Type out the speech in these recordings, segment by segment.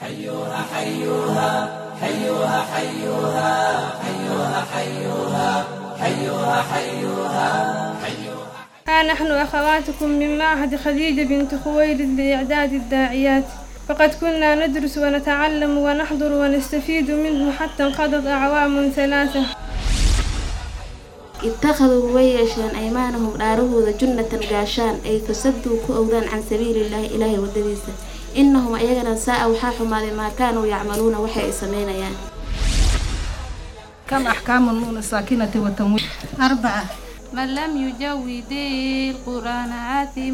ها نحن أخواتكم من معهد خديجة بنت خويلد لإعداد الداعيات فقد كنا ندرس ونتعلم ونحضر ونستفيد منه حتى انقضت أعوام ثلاثة ittakhaduu way yeesheen aymaanahum dhaarahooda junnatan gaashaan ay fasaduu ku owdaan can sabiilillaahi ilaahay waddadiisa innahum ayagana saa'a waxaa xumaaday maa kaanuu yacmaluuna waxay ay samaynayaan كم أحكام النون الساكنة والتنوين أربعة من لم يجود القرآن آثم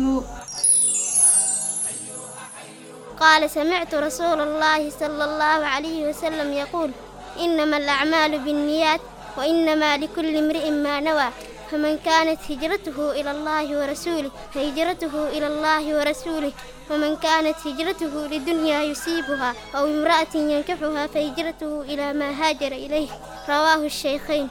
قال سمعت رسول الله صلى الله عليه وسلم يقول إنما الأعمال بالنيات وإنما لكل امرئ ما نوى فمن كانت هجرته إلى الله ورسوله فهجرته إلى الله ورسوله ومن كانت هجرته لدنيا يصيبها أو امرأة ينكحها فهجرته إلى ما هاجر إليه رواه الشيخين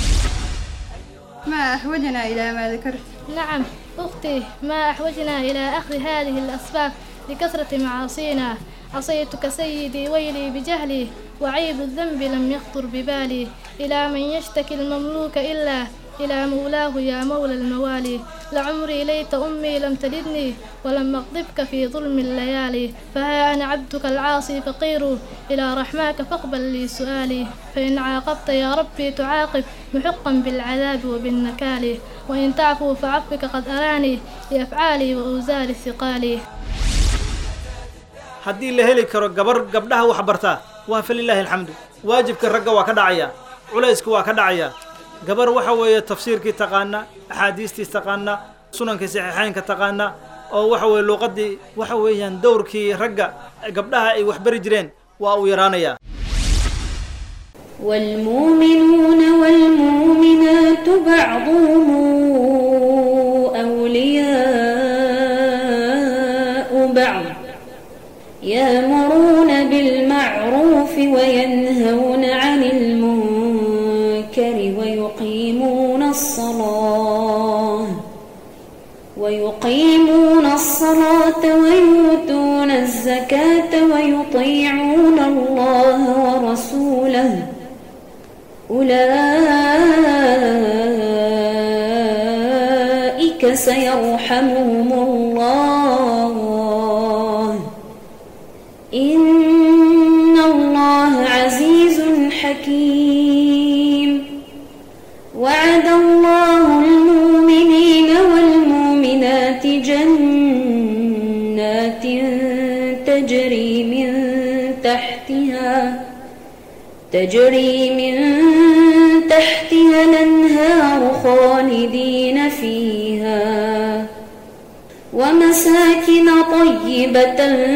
ما أحوجنا إلى ما ذكرت نعم أختي ما أحوجنا إلى أخذ هذه الأسباب لكثرة معاصينا عصيتك سيدي ويلي بجهلي وعيب الذنب لم يخطر ببالي إلى من يشتكي المملوك إلا إلى مولاه يا مولى الموالي لعمري ليت أمي لم تلدني ولم أغضبك في ظلم الليالي فها أنا عبدك العاصي فقير إلى رحماك فاقبل لي سؤالي فإن عاقبت يا ربي تعاقب محقا بالعذاب وبالنكال وإن تعفو فعفوك قد أراني لأفعالي وأوزار ثقالي haddii la heli karo gabar gabdhaha wax bartaa waa falilaahi alxamdu waajibka ragga waa ka dhacaya culayska waa ka dhacaya gabar waxa weeye tafsiirkii taqaana axaadiistii taqaana sunankii saxiixeynka taqaana oo waxa weeye luuqadii waxa weeyaan dowrkii ragga gabdhaha ay wax bari jireen waa uu yaraanaya والمؤمنون والمؤمنات بعضهم أولياء بعض يأمرون بالمعروف وينهون عن المنكر ويقيمون الصلاة ويقيمون الصلاة ويؤتون الزكاة ويطيعون الله ورسوله أولئك سيرحمهم الله إن الله عزيز حكيم وعد الله المؤمنين والمؤمنات جنات تجري من تحتها تجري من تحتها الأنهار خالدين فيها ومساكن طيبة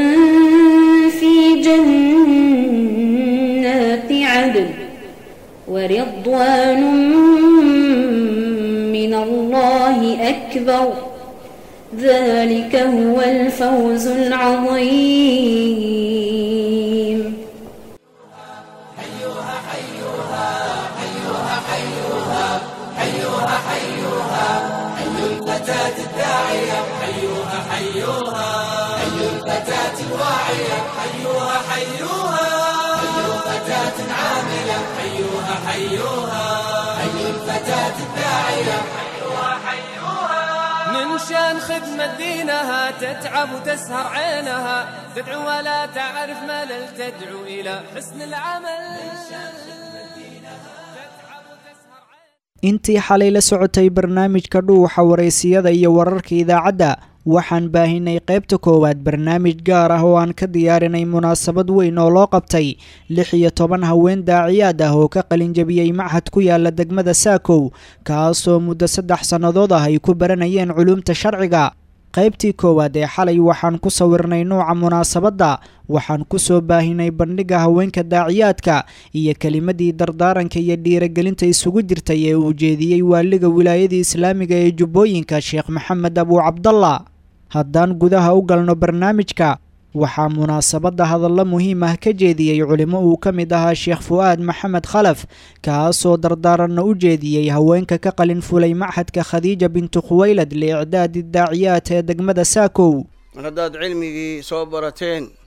في جنات عدن ورضوان من الله أكبر ذلك هو الفوز العظيم من شان خدمة دينها تتعب وتسهر عينها تدعو ولا تعرف ملل تدعو إلى حسن العمل intii xalay la socotay barnaamijka dhuuxa waraysiyada iyo wararka idaacadda waxaan baahinay qaybta koowaad barnaamij gaar ah oo aan ka diyaarinay munaasabad weyn oo loo qabtay lix iyo toban haween daaciyaad ah oo ka qalinjabiyey machad ku yaala degmada saakow kaasoo muddo saddex sannadood ah ay ku baranayeen culuumta sharciga qaybtii koowaad ee xalay waxaan ku sawirnay nuuca munaasabadda waxaan ku soo baahinay bandhigga haweenka daaciyaadka iyo kelimadii dardaaranka iyo dhiiragelinta isugu jirtay ee uu jeediyey waaliga wilaayadii islaamiga ee jubbooyinka sheekh maxamed abuu cabdalla haddaan gudaha u galno barnaamijka waxaa munaasabadda hadallo muhiim ah ka jeediyey culimo uu ka mid ahaa sheekh fu'aad maxamed khalaf kaasoo dardaaranna u jeediyey haweenka ka qalin fulay machadka khadiija bintu khuwaylad liicdaadi daaciyaat ee degmada saakow mar haddaad cilmigii soo barateen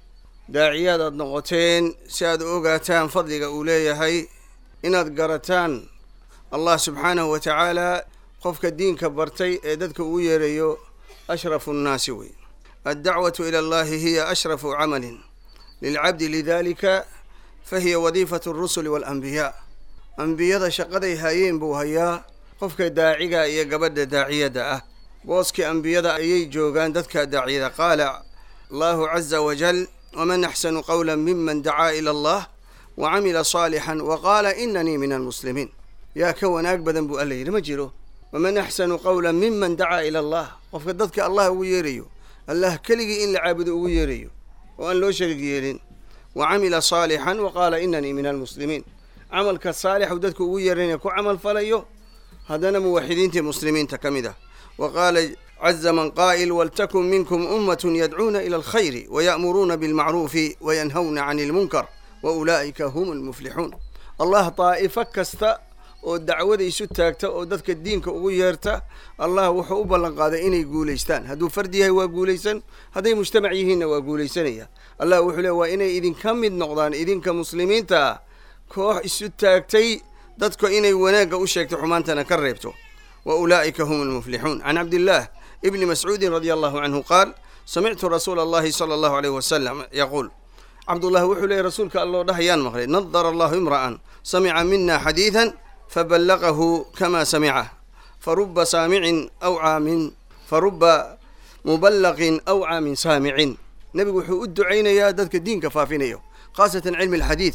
daaciyaad aad noqoteen si aad u ogaataan fadliga uu leeyahay inaad garataan allah subxaanahu wa tacaala qofka diinka bartay ee dadka uu yeerayo ashrafu nnaasi wey addacwatu ila allahi hiya ashrafu camalin lilcabdi lidalika fahiya wadiifatu alrusuli waalanbiyaa ambiyada shaqaday hayeen buu hayaa qofka daaciga iyo gabadha daaciyadda ah booskii ambiyada ayay joogaan dadka daaciyada qaala allahu caza wajal waman axsanu qawla miman dacaa ila allah wa camila saalixan wa qaala inanii min almuslimiin yaa ka wanaag badan buu alla yidhi ma jiro waman axsanu qawla miman dacaa ila allah qofka dadka allah ugu yeerayo allah keligii in la caabudo ugu yeerayo oo aan loo shariig yeelin wa camila saalixan wa qaala inanii min almuslimiin camalka saalixu dadka ugu yeeranaya ku camal falayo haddana muwaxidiintii muslimiinta ka mid ah wa qaala caza man qaa'il waltakun minkum ummatun yadcuuna ila alkhayri waya'muruuna bilmacruufi wayanhawna cani ilmunkar wa ulaa'ika hum almuflixuun allah daa'ifo kasta oo dacwada isu taagta oo dadka diinka ugu yeerta allah wuxuu u ballan qaaday inay guulaystaan hadduu fardi yahay waa guulaysan hadday mujtamac yihiinna waa guulaysanaya allah wuxuu le waa inay idinka mid noqdaan idinka muslimiinta ah koox isu taagtay dadka inay wanaagga u sheegto xumaantana ka reebto wa ulaa'ika hum almuflixuun can cabdillaah ibni mascuudin radia allahu canhu qaal samictu rasuula allahi sala allahu alayh wasalam yaquul cabdullahi wuxuu leeyay rasuulka alloo dhahayaan maqlay nadara allahu imra'an samica mina xadiidan faballaqahu kama samicah faruba saamicin awcaa min faruba muballaqin awcaa min saamicin nebigu wuxuu u ducaynayaa dadka diinka faafinayo khaasatan cilmi alxadiid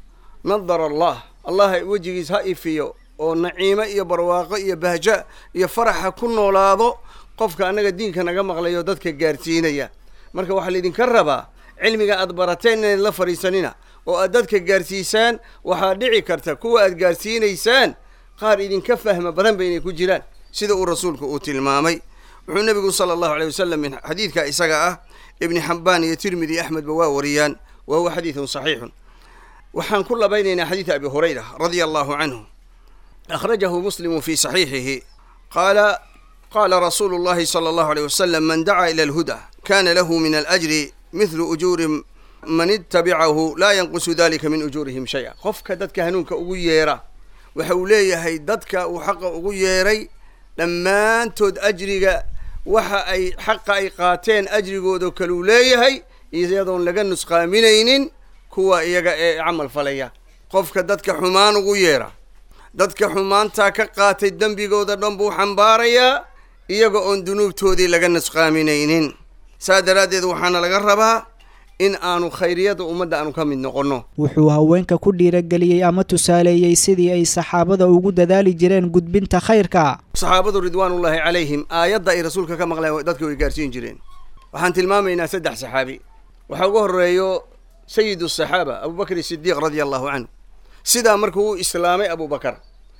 nadara allah allah wejigiis ha ifiyo oo naciimo iyo barwaaqo iyo bahja iyo faraxa ku noolaado qofka annaga diinka naga maqlayo dadka gaarsiinaya marka waxaa laydinka rabaa cilmiga aad barateen inayd la fadhiisanina oo aad dadka gaarsiisaan waxaa dhici karta kuwa aad gaarsiinaysaan qaar idinka fahma badan ba inay ku jiraan sida uu rasuulku uu tilmaamay wuxuu nebigu sala allahu aleyh wasalam min xadiidka isaga ah ibni xambaan iyo tirmidi axmedba waa wariyaan wa huwa xadiidun saxiixun waxaan ku labaynaynaa xadiida abi hurayra radia allahu canhu akhrajahu muslimu fi saxiixihi qaala qaala rasuulu llahi sala allahu aleyh wasalam man dacaa ila alhuda kana lahu min alajri mithlu ujuuri man itabicahu laa yanqusu dalika min ujuurihim shay-a qofka dadka hanuunka ugu yeera waxa uu leeyahay dadka uu xaqa ugu yeeray dhammaantood ajriga waxa ay xaqa ay qaateen ajrigooda kaluu leeyahay iyadoon laga nusqaaminaynin kuwa iyaga ee camal falaya qofka dadka xumaan ugu yeera dadka xumaantaa ka qaatay dembigooda dhan buu xambaarayaa iyaga oon dunuubtoodii laga nusqaaminaynin saa daraaddeed waxaana laga rabaa in aanu khayriyada ummadda aanu ka mid noqonno wuxuu haweenka ku dhiirageliyey ama tusaaleeyey sidii ay saxaabada ugu dadaali jireen gudbinta khayrka saxaabadu ridwaanullaahi calayhim aayadda ay rasuulka ka maqleen dadka way gaarsiin jireen waxaan tilmaamaynaa saddex saxaabi waxaa ugu horreeyo sayidu saxaaba abubakr sidiiq radia allahu canhu sidaa markuu u islaamay abubakar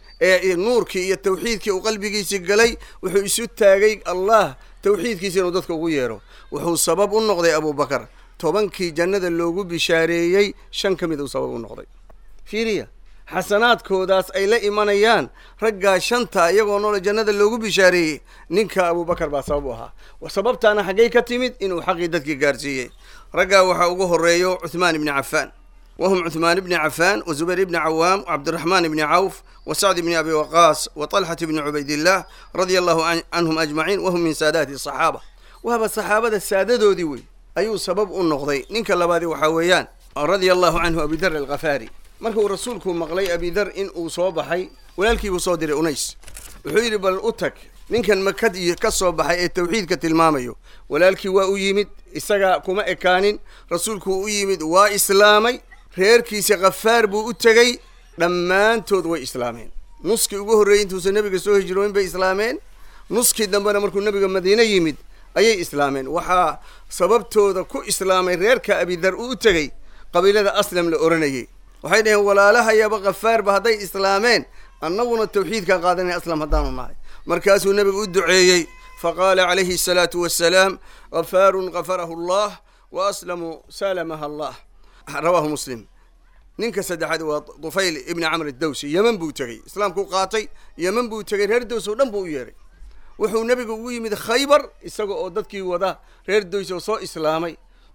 ee nuurkii iyo tawxiidkii uu qalbigiisii galay wuxuu isu taagay allah tawxiidkiisa inuu dadka ugu yeero wuxuu sabab u noqday abubakar tobankii jannada loogu bishaareeyey shan ka mid uu sabab u noqday fiiriya xasanaadkoodaas ay la imanayaan raggaa shanta iyagoo noole jannada loogu bishaareeyey ninka abubakar baa sabab u ahaa sababtaana xaggay ka timid inuu xaqii dadkii gaarsiiyey raggaa waxaa ugu horreeyo cuthmaan ibni cafaan wahum cuثmaan bni cafaan wa zubayr ibni cawaam wcabdiraxmaan ibni cawf wa sacd ibni abi waqaas wa طalxat ibni cubaydillaah radia allahu canhum ajmaciin wahum min saadaati صaxaaba waaba saxaabada saadadoodii wey ayuu sabab u noqday ninka labaadi waxaa weeyaan radia allahu canhu abidar alkhafaari marka uu rasuulku maqlay abidar in uu soo baxay walaalkii buu soo diray unays wuxuu yidhi bal u tag ninkan makad iyo ka soo baxay ee tawxiidka tilmaamayo walaalkii waa u yimid isaga kuma ekaanin rasuulku u yimid waa islaamay reerkiisa khafaar buu u tegey dhammaantood way islaameen nuskii ugu horreeyey intuusan nebiga soo hijrooyin bay islaameen nuskii dambena markuu nebiga madiine yimid ayay islaameen waxaa sababtooda ku islaamay reerka abidar uu u tegey qabiilada aslam la oranayay waxay dhaheen walaalahayaba khafaarba hadday islaameen annaguna tawxiidkaan qaadanay aslam haddaanu nahay markaasuu nebigu u duceeyey faqaala calayhi asalaatu wassalaam ghafaarun gafarahu allah wa aslamu salamaha allah rawaahu muslim ninka saddexaad waa dufayl ibni camr dawsi yeman buu tegey islaamkuu qaatay yeman buu tegey reer dows oo dhan buu u yeeray wuxuu nebigu ugu yimid khaybar isaga oo dadkii wada reer doys oo soo islaamay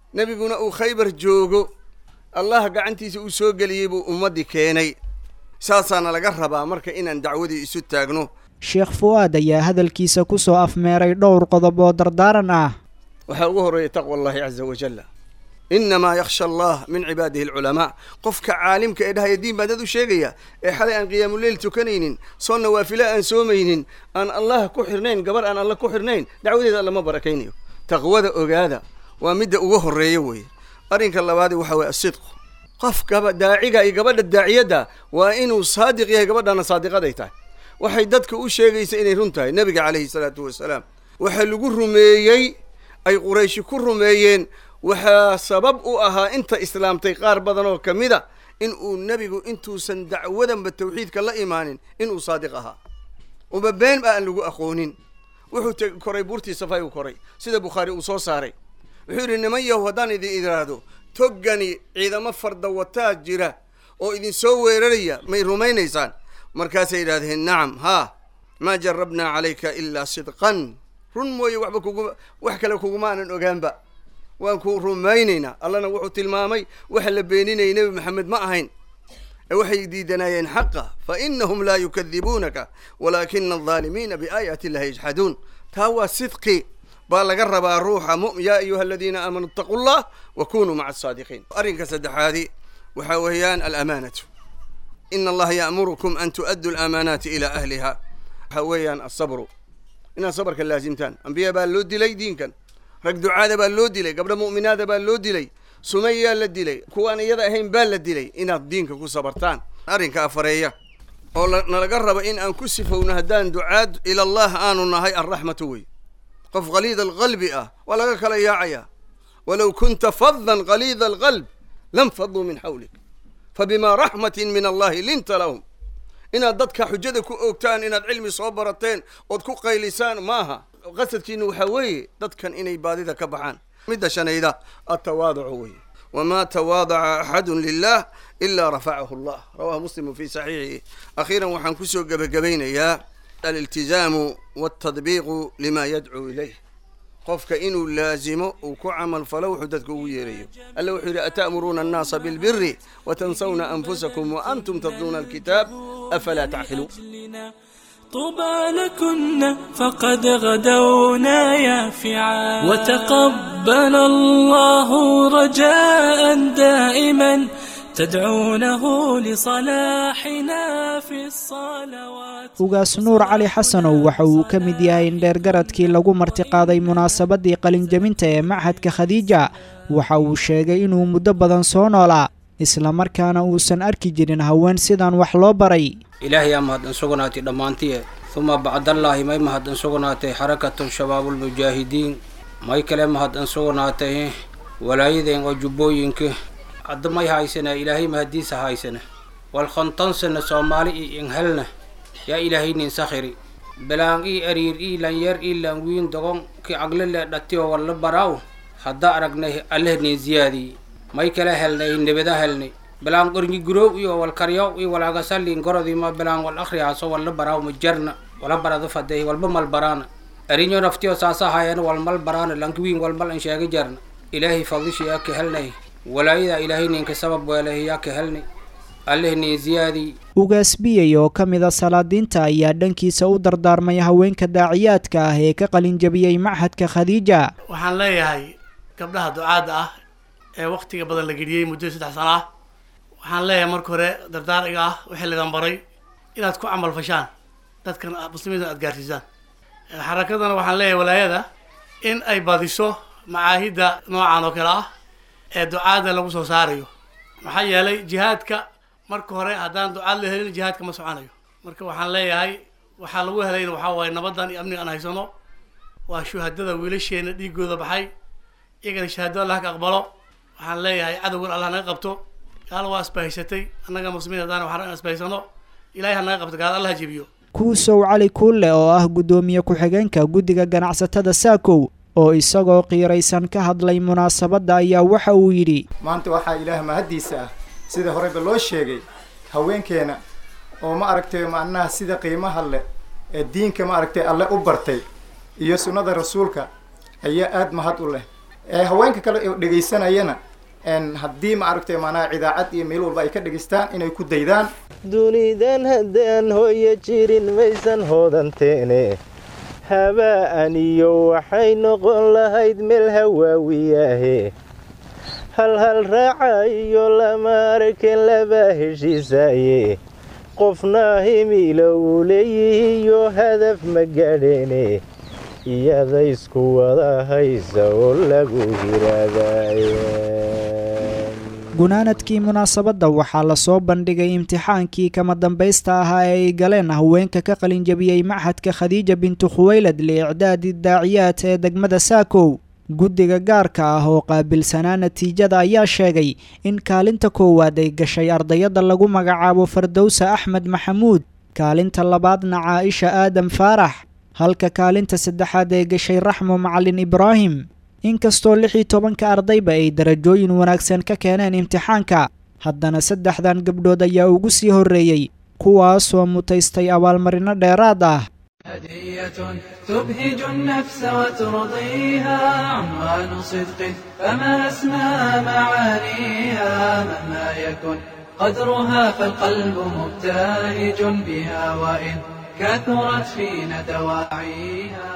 nebiguna uu khaybar joogo allah gacantiisa uu soo geliyey buu ummaddii keenay saasaana laga rabaa marka inaan dacwadii isu taagno sheekh fu'aad ayaa hadalkiisa ku soo afmeeray dhowr qodob oo dardaaran ah waxaa ugu horreeya taqwa allahi caza wajalla innamaa yakhsha allah min cibaadihi alculamaa qofka caalimka ee dhahaya diin baan dad u sheegaya ee xalay aan qiyaamuleyl tukanaynin soo nawaafilo aan soomaynin aan allah ku xirnayn gabar aan alla ku xirnayn dacwadeeda allama barakaynayo taqwada ogaada waa midda ugu horreeya weeye arrinka labaadi waxa weye asidqu qof gaba daaciga iyo gabadha daaciyadda waa inuu saadiq yahay gabadhana saadiqaday tahay waxay dadka u sheegaysa inay run tahay nebiga calayhi salaatu wasalaam waxaa lagu rumeeyey ay qurayshi ku rumeeyeen waxaa sabab u ahaa inta islaamtay qaar badan oo ka mid a in uu nebigu intuusan dacwadanba tawxiidka la imaanin inuu saadiq ahaa uba been ba aan lagu aqoonin wuxuu t koray buurtii safay uu koray sida bukhaari uu soo saaray wuxuu yidhi niman yahu haddaan idin idhaahdo toggani ciidamo fardawataa jira oo idin soo weeraraya may rumaynaysaan markaasay yidhahdeen nacam haa maa jarabnaa calayka ilaa sidqan run mooye waxba kuguma wax kale kuguma aanan ogaanba waan ku rumaynaynaa allana wuxuu tilmaamay waxa la beeninayay nebi maxamed ma ahayn ee waxay diidanaayeen xaqa fa inahum laa yukadibuunaka walaakina aldaalimiina biaayaati illahi yajxaduun taa waa sidqi baa laga rabaa ruuxa mu yaa ayuha aladiina aamanuu itaquu llah wa kunuu maca asaadiqiin arrinka saddexaadi waxaa weeyaan alamaanatu ina allaha ya'murukum an tu'addu alaamaanaati ilaa ahliha waxaa weeyaan asabru inaad sabarka laasimtaan ambiya baa loo dilay diinkan rag ducaada baa loo dilay gabdho mu'minaada baa loo dilay sumayaa la dilay kuwaan iyada ahayn baa la dilay inaad diinka ku sabartaan arrinka afareeya oo nalaga raba in aan ku sifowno haddaan ducaad ila allah aanu nahay alraxmatu wey qof khaliida alqalbi ah waa laga kala yaacayaa walow kunta fadan khaliida alqalb lam faduu min xawlik fabima raxmatin min allahi linta lahum inaad dadka xujada ku oogtaan inaad cilmi soo barateen ood ku qaylisaan maaha qasadkiina waxaa weeye dadkan inay baadida ka baxaan midda shanayda atawaaducu weye wamaa tawaadaca axadun lilah ilaa rafacahu allah rawahu muslimu fi saxiixihi akhiiran waxaan kusoo gebagabaynayaa aliltizaamu waltadbiiqu lima yadcuu ilayh qofka inuu laazimo uu ku camal falo wuxuu dadka ugu yeerayo alla wuxuu yidhi ata'muruuna annaasa bilbiri watansawna anfusakum waantum tatluuna alkitaab afalaa tacqiluun طوبى لكن فقد غدونا يافعا وتقبل الله رجاء دائما تدعونه لصلاحنا في الصلوات ugaas nuur cali xasanow waxa uu ka mid yahay indheergaradkii lagu martiqaaday munaasabadii qalinjabinta ee machadka khadiija waxa uu sheegay inuu muddo badan soo noolaa islamarkaana uusan arki jirin haween sidan wax loo baray ilaahay aa mahadsan sugnaatay dhammaantiye uma bacdallaahi may mahadsan sugnaatay xarakatu shabaabulmujaahidiin may kale mahadsan sugnaatay walaayadeen oo jubbooyinka hadda may haysana ilaahay mahadiisa haysana wal khontansana soomaali io inhelna yaa ilaahay nin sakhiri belaan ii ariir ii lanyar ii lanwiin dogon ki agle le dhatiyo walla baraaw hadda aragnay alleh nin ziyaadii may kala helnay nebada helnay belaan qornyi gurow iyo wal karyaw iyo wal agasalin gorodima belaan wal akhriyaaso walla baraaw ma jarna wala barado faday walba mal baraana arinyo naftiyo saasa hayan wal mal baraana lankiwiin wal mal an sheega jarna ilaahay fadlishi yaa ka helnay walaayada ilaahay ninka sabab weelahay yaa ka helnay alleh nin ziyaadii ugaas biyey oo ka mida salaadiinta ayaa dhankiisa u dardaarmay haweenka daaciyaadka ah ee ka qalinjabiyey machadka khadiija waxaan leeyahay gabdhaha ducaadda ah ee waktiga badan la geliyey muddo saddex sano ah waxaan leeyahay marka hore dardaariga ah wixii ladan baray inaad ku camal fashaan dadkan muslimiinta aad gaarsiisaan xarakadana waxaan leeyahay walaayada in ay badiso macaahidda noocan oo kale ah ee ducaadda lagu soo saarayo maxaa yeelay jihaadka marka hore haddaan ducaad la helin jihaadka ma soconayo marka waxaan leeyahay waxaa lagu helayna waxaa waaye nabadan iyo amniga aan haysano waa shuhadada wiilasheena dhiigooda baxay iyagana shahaado allah ka aqbalo waxaan leeyahay cadowgan allah naga qabto gaal waa isbahaysatay annaga muslimiin haddaan waxaan in isbahaysano ilahay ha naga qabto gaal allah jebiyo kuusow cali kuulle oo ah guddoomiye ku-xigeenka guddiga ganacsatada saakow oo isagoo qiiraysan ka hadlay munaasabadda ayaa waxa uu yidhi maanta waxaa ilaah mahaddiisa ah sida horeyba loo sheegay haweenkeena oo ma aragtay macnaha sida qiimaha leh ee diinka ma aragtay alle u bartay iyo sunnada rasuulka ayaa aada mahad u leh haweenka kale oo dhegaysanayana haddii ma aragtay maanaha idaacad iyo meel walba ay ka dhegaystaan inay ku daydaan dunidan haddaan hooyo jirin maysan hoodanteene haba'an iyo waxay noqon lahayd meel hawaawiyaahe hal hal raaca iyo lama arken laba heshiisaaye qofna himilo uu leeyihiyo hadaf ma gaadheene iyada isku wada haysa oo lagu hiraadaye gunaanadkii munaasabadda waxaa lasoo bandhigay imtixaankii kama dambaysta ahaa ee ay galeen haweenka ka qalinjabiyey machadka khadiija bintu khuwaylad liicdaadi daaciyaad ee degmada saakow guddiga gaarka ah oo qaabilsanaa natiijada ayaa sheegay in kaalinta koowaad ay gashay ardayadda lagu magacaabo fardowsa axmed maxamuud kaalinta labaadna caaisha aadam faarax halka kaalinta saddexaad ay gashay raxmo macalin ibraahim inkastoo lix iyo tobanka ardayba ay darajooyin wanaagsan ka keeneen imtixaanka haddana saddexdan gabdhood ayaa ugu sii horreeyey kuwaasoo mutaystay abaalmarino dheeraad ah هدية تبهج النفس وترضيها عنوان صدق فما أسمى معانيها مهما يكن قدرها فالقلب مبتهج بها وإن كثرت فينا دواعيها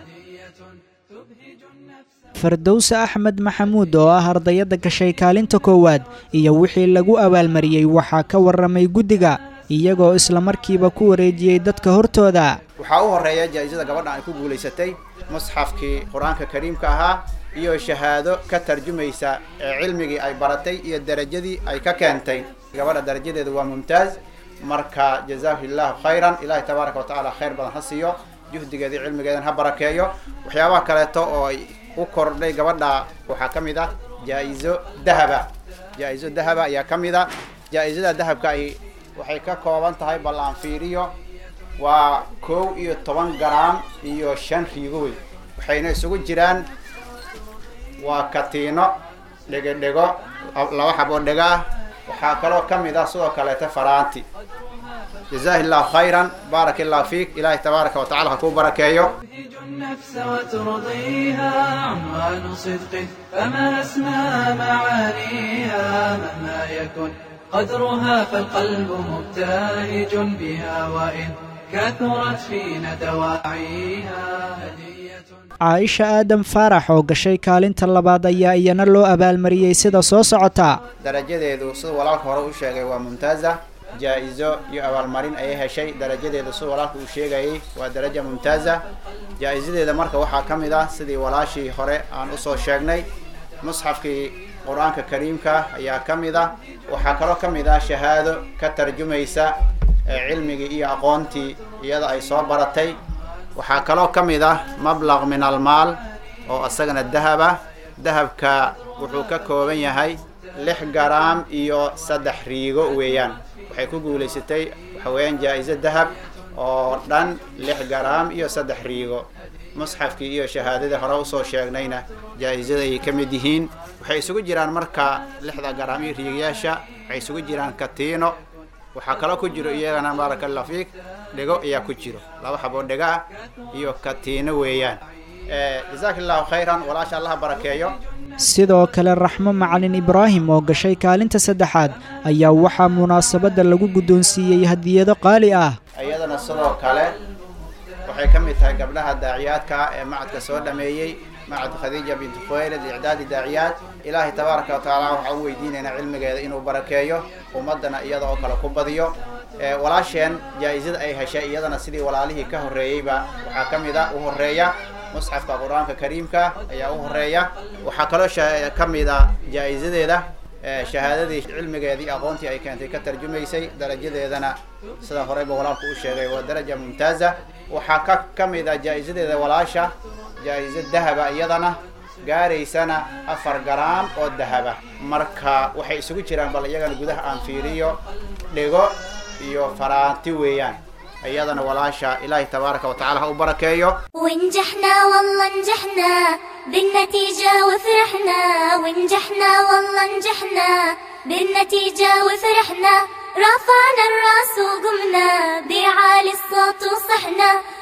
fardowse axmed maxamuud oo ah ardayadda gashay kaalinta koowaad iyo wixii lagu abaalmariyey waxaa ka warramay guddiga iyagoo islamarkiiba ku wareejiyey dadka hortooda waxaa u horeeya jaa-isada gabadhan ay ku guulaysatay musxafkii qur-aanka kariimka ahaa iyo shahaado ka tarjumaysa ee cilmigii ay baratay iyo darajadii ay ka keentay gabadha darajadeedu waa mumtaaz marka jazaahu illahu khayran ilaahay tabaaraka wa tacaala khayr badan ha siiyo juhdigeeda iyo cilmigeedan ha barakeeyo waxyaabaha kaleeto oo ay u kordhay gabadha waxaa ka mid ah jaa-iso dahaba jaa-iso dahaba ayaa ka mid a jaa-isada dahabka ay waxay ka kooban tahay bal aan fiiriyo waa kow iyo toban garaam iyo shan riigo wey waxayna isugu jiraan waa katiino dhego dhego laba xab oo dhego ah waxaa kaloo ka mid ah sidoo kaleeta faraanti jazaahi illahu khayran baaraka illahu fiik ilaahay tabaaraka wa tacala ha kuu barakeeyo النفس وترضيها عنوان صدق فما أسمى معانيها مهما يكن قدرها فالقلب مبتهج بها وإن كثرت فينا دواعيها caaisha aadam faarax oo gashay kaalinta labaad ayaa iyana loo abaalmariyey sida soo socota darajadeedu sida walaalka hore u sheegay waa mumtaaza jaa-iso iyo abaalmarin ayay heshay darajadeedu sida walaalka uu sheegayay waa daraja mumtaaza jaa-isadeeda marka waxaa ka mid ah sidii walaashii hore aan usoo sheegnay musxafkii qur-aanka kariimka ayaa ka mid ah waxaa kaloo ka mid ah shahaado ka tarjumaysa cilmigii iyo aqoontii iyada ay soo baratay waxaa kaloo ka mid ah mablaq min almaal oo isagana dahab ah dahabka wuxuu ka kooban yahay lix garaam iyo saddex riigo weeyaan waxay ku guulaysatay waxa weeyaan jaa-iso dahab oo dhan lix garaam iyo saddex riigo musxafkii iyo shahaadadii hore usoo sheegnayna jaa-isada ay ka mid yihiin waxay isugu jiraan marka lixda garaam iyo riigyaasha waxay isugu jiraan katiino waxaa kaloo ku jiro iyagana baaraka allah fiik dhego ayaa ku jiro laba xaboo dhego ah iyo katiino weeyaan jazaaka allahu khayran walaasha allaha barakeeyo sidoo kale raxmo macalin ibraahim oo gashay kaalinta saddexaad ayaa waxaa munaasabadda lagu guddoonsiiyey hadiyado qaali ah iyadana sidoo kale waxay ka mid tahay gabdhaha daaciyaadka ah ee macadka soo dhameeyey macad khadiija bintu khuwaylad icdaadi daaciyaad ilaahay tabaaraka wa tacaala waxaan u weydiinaynaa cilmigeeda inuu barakeeyo ummaddana iyada oo kale ku badiyo walaasheen jaa-isada ay heshay iyadana sidii walaalihii ka horreeyeyba waxaa ka mid a u horeeya musxafka qur-aanka kariimka ayaa u horeeya waxaa kaloo ka mid a jaa-isadeeda shahaadadii cilmigeedii aqoontii ay keentay ka tarjumaysay darajadeedana sida horeyba walaalku u sheegay waa daraja mumtaaza waxaa ka ka mid a jaa-isadeeda walaasha jaa-iso dahaba iyadana gaaraysana afar garaam oo dahaba marka waxay isugu jiraan bal iyagana gudaha aan fiiriyo dhego iyo faraanti weeyaan iyadana walaasha ilaahay tabaaraka wa tacala ha u barakeeyo ونجحنا والله نجحنا بالنتيجة وفرحنا ونجحنا والله نجحنا بالنتيجة وفرحنا رفعنا الراس وقمنا بعالي الصوت وصحنا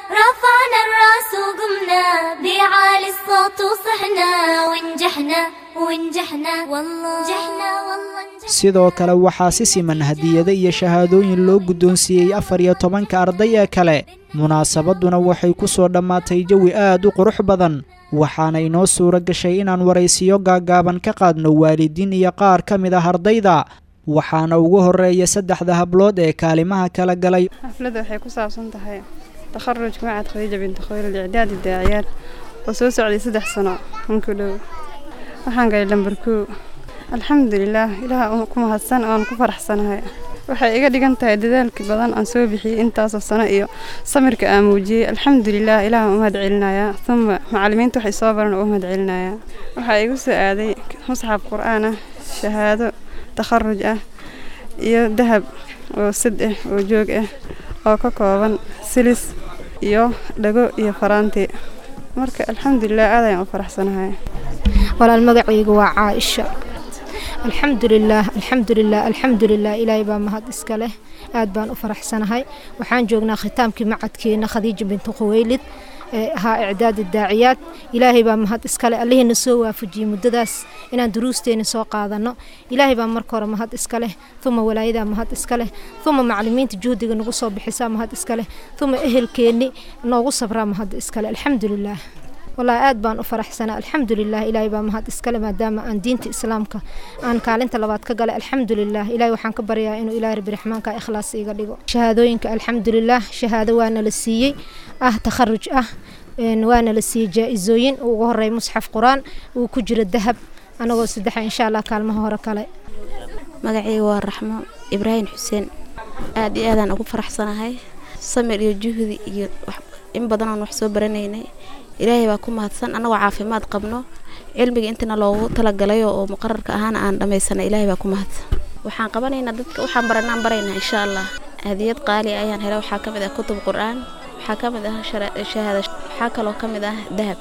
رفعنا الراس وقمنا بعالي الصوت وصحنا ونجحنا ونجحنا والله نجحنا والله sidoo kale waxaa si siman hadiyado iyo shahaadooyin loo guddoonsiiyey afar iyo tobanka arday ee kale munaasabadduna waxay ku soo dhammaatay jawi aad u qurux badan waxaana inoo suuro gashay inaan waraysiyo gaaggaaban ka qaadno waalidiin iyo qaar ka mid ah ardayda waxaana ugu horreeya saddexda hablood ee kaalimaha kala galay xafladda waxay ku saabsan tahay takharujka macad khadiija binti khayr icdaadi daaciyaad oo soo socday saddex sanoinku dhow waxaan galay lambar koo alxamdulilaah ilaah ku mahadsan oon ku faraxsanahay waxay iga dhigan tahay dadaalkii badan aan soo bixiyey intaasoo sano iyo samirka aan muujiyey alxamdulilah ilaah u mahad celinayaa uma macallimiinta waxay soo baran oo u mahad celinayaa waxaa igu soo aaday musxaf qur-aan ah shahaado takharuj ah iyo dahab oo sad ah oo joog ah oo ka kooban silis iyo dhago iyo faraanti marka alxamdulilah aad ayaan u faraxsanahay walaal magacaygu waa caaisha alxamdulilaah alxamdulilah alxamdulilah ilaahay baa mahad iska leh aad baan u faraxsanahay waxaan joognaa khitaamkii macadkeena khadiija bintu khuweylid ee ahaa icdaadi daaciyaad ilaahay baa mahad iskale allihiina soo waafajiyey muddadaas inaan duruusteena soo qaadano ilaahay baa marka hore mahad iska leh uma walaayadaa mahad iska leh uma maclimiinta juhdiga nagu soo bixisaa mahad iska leh uma ehelkeenni noogu sabraa mahad iskale alxamdulilaah wallaahi aad baan u faraxsanaa alxamdulilah ilaahay baa mahad iskale maadaama aan diinta islaamka aan kaalinta labaad ka galay alxamdulilah ilaahay waxaan ka baryaa inuu ilaahay rabbi raxmaanka ikhlaas iga dhigo shahaadooyinka alxamdulilah shahaado waana la siiyey ah takharuj ah waana la siiyey jaa-isooyin ugu horeey musxaf qur-aan uu ku jiro dahab anagoo saddexa insha allah kaalmaha hore kale magacayga waa raxmo ibraahim xuseen aad iyo aadaan ugu faraxsanahay samir iyo juhdi iyo in badan oon wax soo baranaynay ilaahay baa ku mahadsan annagoo caafimaad qabno cilmiga intana loogu talagalayo oo muqararka ahaana aan dhammaysanay ilaahay baa ku mahadsan waxaan qabanaynaa dadka waxaan baranaan baraynaa insha allah aadiyad qaali ayaan helay waxaa ka mid ah kutub qur-aan waxaa ka mid ah shahaada waxaa kaloo ka mid ah dahab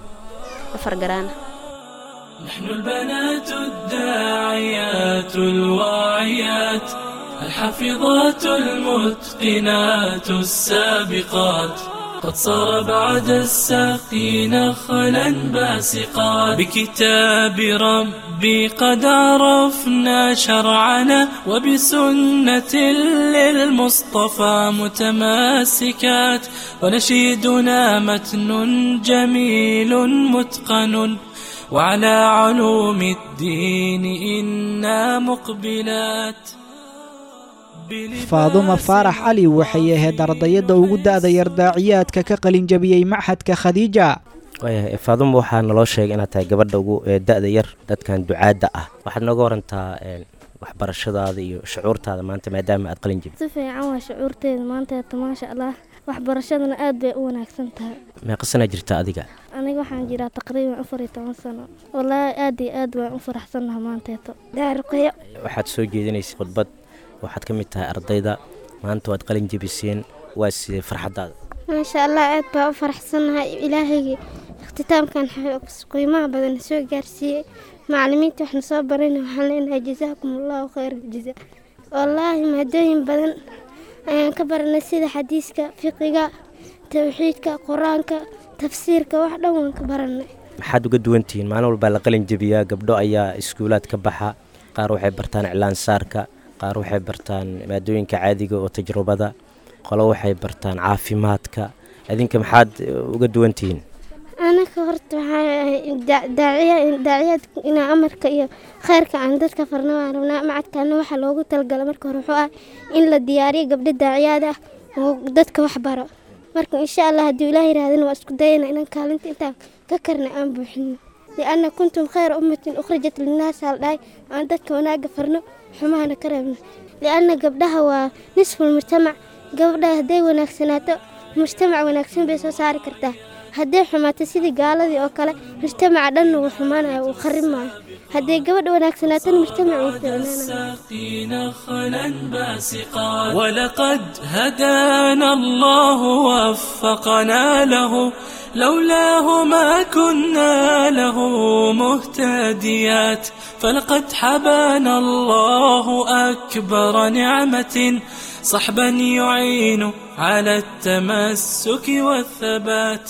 afar garaana نحن البنات الداعيات الواعيات الحافظات المتقنات السابقات قد صار بعد الساقي نخلا باسقات بكتاب ربي قد عرفنا شرعنا وبسنة للمصطفى متماسكات ونشيدنا متن جميل متقن وعلى علوم الدين إنا مقبلات faadumo faarax cali waxay ahayd ardayadda ugu da'da yar daaciyaadka ka qalinjabiyey maxadka khadiija waayahay faadumo waxaa naloo sheegay inaad tahay gabadha ugu da'da yar dadkan ducaadda ah waxaad nooga warantaa waxbarashadaada iyo shucuurtaada maanta maadaama aad qalin jabid si fiican waa shucuurteeda maanteeta maasha allah waxbarashadana aad bay u wanaagsan tahay meeqa sanaa jirta adiga aniga waxaan jiraa taqriiban afar iyo toban sano wallaahi aad iyo aad waan u faraxsannaha maanteeto daaruqyo waxaad soo jeedinaysa khudbad waxaad ka mid tahay ardayda maanta waad qalin jebiseen waa sidee farxaddaada maasha allah aad baa u faraxsannahay ilaahayga ikhtiitaamkan qiimaha badan soo gaarsiiyey macallimiinta waxna soo barayna waxaan leenahay jazaakum allahu khayr jaza wallaahi maadooyin badan ayaan ka baranay sida xadiiska fiqiga tawxiidka qur-aanka tafsiirka wax dhan waan ka baranay maxaad uga duwantihiin maalin walbaa la qalin jebiyaa gabdho ayaa iskuulaad ka baxa qaar waxay bartaan iclaan saarka qaar waxay bartaan maadooyinka caadiga oo tajrubada qolo waxay bartaan caafimaadka adinka maxaad uga duwantihiin anaka horta waxaadaaciyaad inaa amarka iyo kheyrka aan dadka farna waan rabnaa macadkaana waxaa loogu talagala marka hore wuxuu ah in la diyaariyo gabdho daaciyaad ah oo dadka wax baro marka insha allah hadduu ilaah yirahdana waa isku dayana inaan kaalinta intaan ka karna aan buuxino lianna kuntum khayra ummatin ukhrijat linnaas hal dhahay aan dadka wanaaga farno xumahana ka reebno lianna gabdhaha waa nisful mujtamac gabdhaha hadday wanaagsanaato mujtamac wanaagsan bay soo saari kartaa hadday xumaato sidii gaaladii oo kale mujtamaca dhanna wuu xumaanaya wuu kharib maayo hadday gabadha wanaagsanaatana mujtamac wuu fiicnaanaya ولقد هدانا الله ووفقنا له لولاه ما كنا له مهتديات فلقد حبانا الله أكبر نعمة صحبا يعين على التمسك والثبات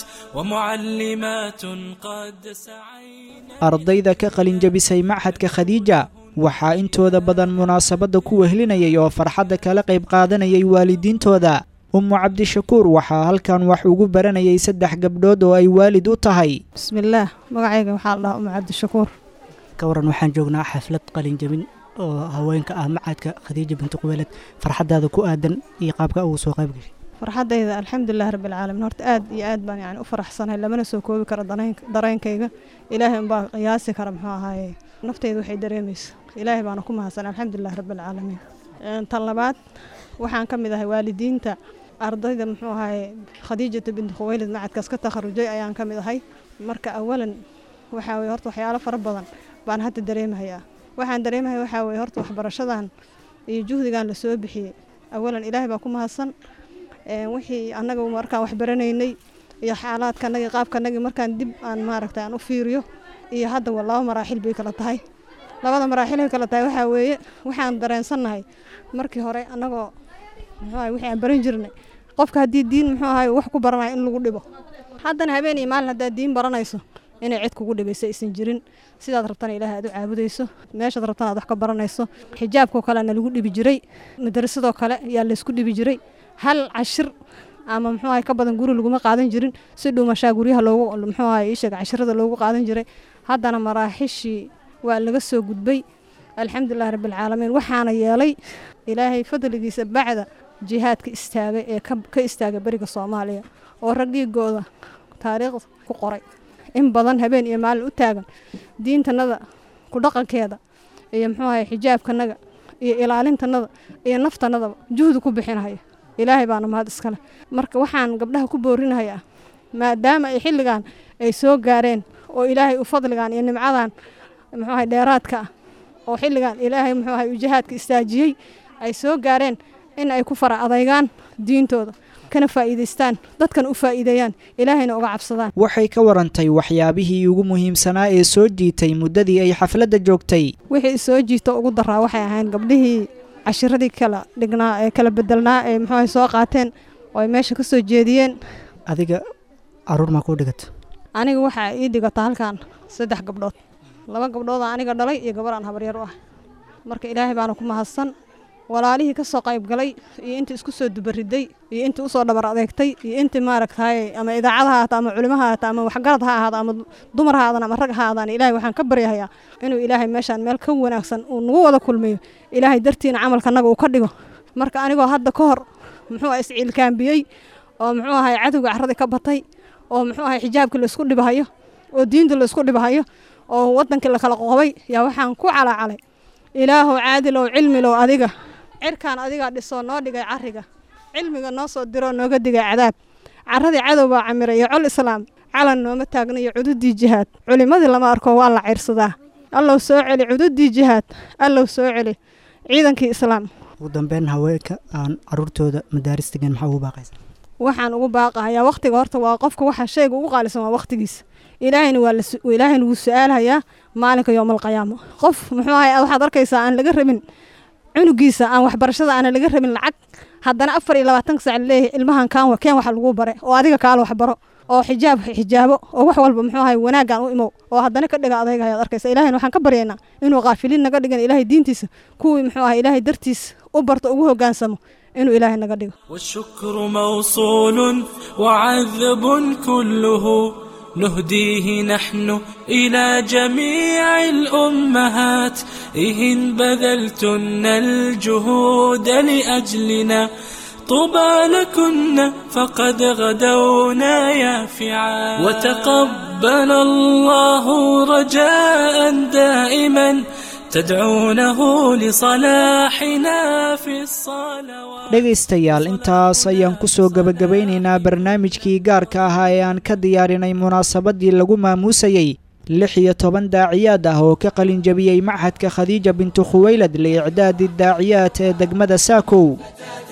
ومعلمات قد سعينا ardayda ka qalinjabisay maxadka khadiija waxaa intooda badan munaasabadda ku wehlinayay oo farxadda kala qayb qaadanayay waalidiintooda ummu cabdishakuur waxaa halkan wax ugu baranayay saddex gabdhood oo ay waalid u tahay bismillaah magacayga waxaa la dhahaa umu cabdishakuur ka waran waxaan joognaa xaflad qalinjabin oo haweenka ah macadka khadiija binti qubeeled farxadaada ku aadan iyo qaabka ugu soo qayb gashay farxadayda alxamdulilah rabbilcaalamiin horta aad iyo aad baan yani u faraxsanahay lamana soo koobi karo dareen- dareenkayga ilaahay unbaa qiyaasi kara muxuu ahaaye naftayda waxay dareemaysa ilaahay baana ku mahadsan alxamdulilah rabbilcaalamiin Een, tan labaad waxaan ka mid ahay waalidiinta ardayda muxuu ahaaye khadiijata binti khuweylid macadkaas ka takharujay ayaan ka mid ahay marka awalan waxaa weye horta waxyaalo fara badan baan hadda dareemahayaa waxaan dareemahaya waxaa weye horta waxbarashadan iyo juhdigan la soo bixiyey awalan ilaahay baa ku mahadsan Een, wixii annaga markaan wax baranaynay iyo xaalaadkanagi qaabkanagii markaan dib aan maaragta aan u fiiriyo iyo hadda waa laba maraaxil bay kala tahay labada maraaxil ay kala tahay waxaa weeye waxaan dareensannahay markii hore annagoo muxuu ahay wixii aan baran jirnay qofka haddii diin muxuu ahay wax ku baranayo in lagu dhibo haddana habeen iyo maalin haddaad diin baranayso inay cid kugu dhibayso aysan jirin sidaad rabtana ilaahay aad u caabudayso meeshaad rabtana aad wax ka baranayso xijaabkoo kalena lagu dhibi jiray madarasadoo kale yaa laysku dhibi jiray hal cashir ama muxuu ahay ka badan guri laguma qaadan jirin si dhuumashaa guryaha loogu muxuu ahay iisheeg cashirada loogu qaadan jiray haddana maraaxishii waa laga soo gudbay alxamdulilah rabbilcaalamiin waxaana yeelay ilaahay fadligiisa bacda jihaadka istaagay ee ka ka istaagay beriga soomaaliya oo rag dhiigooda taariikhda ku qoray in badan habeen iyo maalin u taagan diintanada ku dhaqankeeda iyo muxuu ahay xijaabkanaga iyo ilaalintanada iyo naftanadaba juhdi ku bixinaya ilaahay baana mahad iskale marka waxaan gabdhaha ku boorinayaa maadaama ay xilligan ay soo gaareen oo ilaahay u fadligan iyo nimcadan muxuu ahay dheeraadka ah oo xilligan ilaahay muxuu ahay u jihaadka istaajiyey ay soo gaareen in ay ku fara adaygaan diintooda kana faa'iidaystaan dadkan u faa'iideeyaan ilaahayna uga cabsadaan waxay ka warantay waxyaabihii ugu muhiimsanaa ee soo jiitay muddadii ay xafladda joogtay wixii soo jiito ugu daraa waxay ahayn gabdhihii cashiradii kala dhignaa ee kala bedelnaa ee muxuu ahay soo qaateen oo ay meesha ka soo jeediyeen adiga caruur maa kuu dhigata aniga waxaa ii dhigata halkan saddex gabdhood laba gabdhooda aniga dhalay iyo gabar aan habaryar u ah marka ilaahay baana ku mahadsan walaalihii ka soo qayb galay iyo intii isku soo dubariday iyo intii usoo dhabar adeegtay iyo intii maaragtay ama idaacad ha ahaato ama culimo ha ahaato ama waxgarad ha ahaado ama dumar ha aadaan ama rag ha aadaan ilaahay waxaan ka baryahayaa inuu ilaahay meeshaan meel ka wanaagsan uu nagu wada kulmiyo ilaahay dartiina camalkanaga uu ka dhigo marka anigoo hadda ka hor muxuu ahay isciilkaambiyey oo muxuu ahay cadowga carradii ka batay oo muxuu ahay xijaabkii laysku dhibahayo oo diinta laysku dhibahayo oo wadankii lakala qoqobay yaa waxaan ku calaacalay ilaahow caadilow cilmilow adiga cirkaan adigaa dhisoo noo dhigay cariga cilmiga noo soo diroo nooga digay cadaab carradii cadow baa camiray iyo col islaam calan nooma taagna iyo cududii jihaad culimmadii lama arko waa la cayrsadaa allow soo celi cududii jihaad allow soo celi ciidankii islaam ugu dambeyn haweenka aan caruurtooda madaaris degan maxaa ugu baaqaysa waxaan ugu baaqahayaa wakhtiga horta waa qofka waxa shayga ugu qaalisan waa wakhtigiisa ilaahayna waa la su- ilaahayna wuu su-aalhayaa maalinka yowmalqiyaamo qof muxuu ahay waxaad arkaysaa aan laga rabin cunugiisa aan waxbarashada aana laga rabin lacag haddana afar iyo labaatanka sac laleeyahay ilmahan kaan wa keen waxa lagu bare oo adiga kaala waxbaro oo xijaab xijaabo oo wax walba muxuu ahay wanaaggaan u imow oo haddana ka dhiga adayga ayaad arkaysa ilahayna waxaan ka baryaynaa inuu qaafiliin naga dhigan ilaahay diintiisa kuwii muxuu ahay ilaahay dartiis u barto ugu hoggaansamo inuu ilaahay naga dhigo والشكر موصول وعذب كله نهديه نحن إلى جميع الأمهات إهن بذلتن الجهود لأجلنا طوبى لكن فقد غدونا يافعا وتقبل الله رجاء دائما تدعونه لصلاحنا في الصلوات dhegaystayaal intaas ayaan ku soo gebagabaynaynaa barnaamijkii gaarka ahaa ee aan ka diyaarinay munaasabaddii lagu maamuusayey lix iyo toban daaciyaad ah oo ka qalin jabiyey machadka khadiija bintu khuweylad liicdaadi daaciyaad ee degmada saakow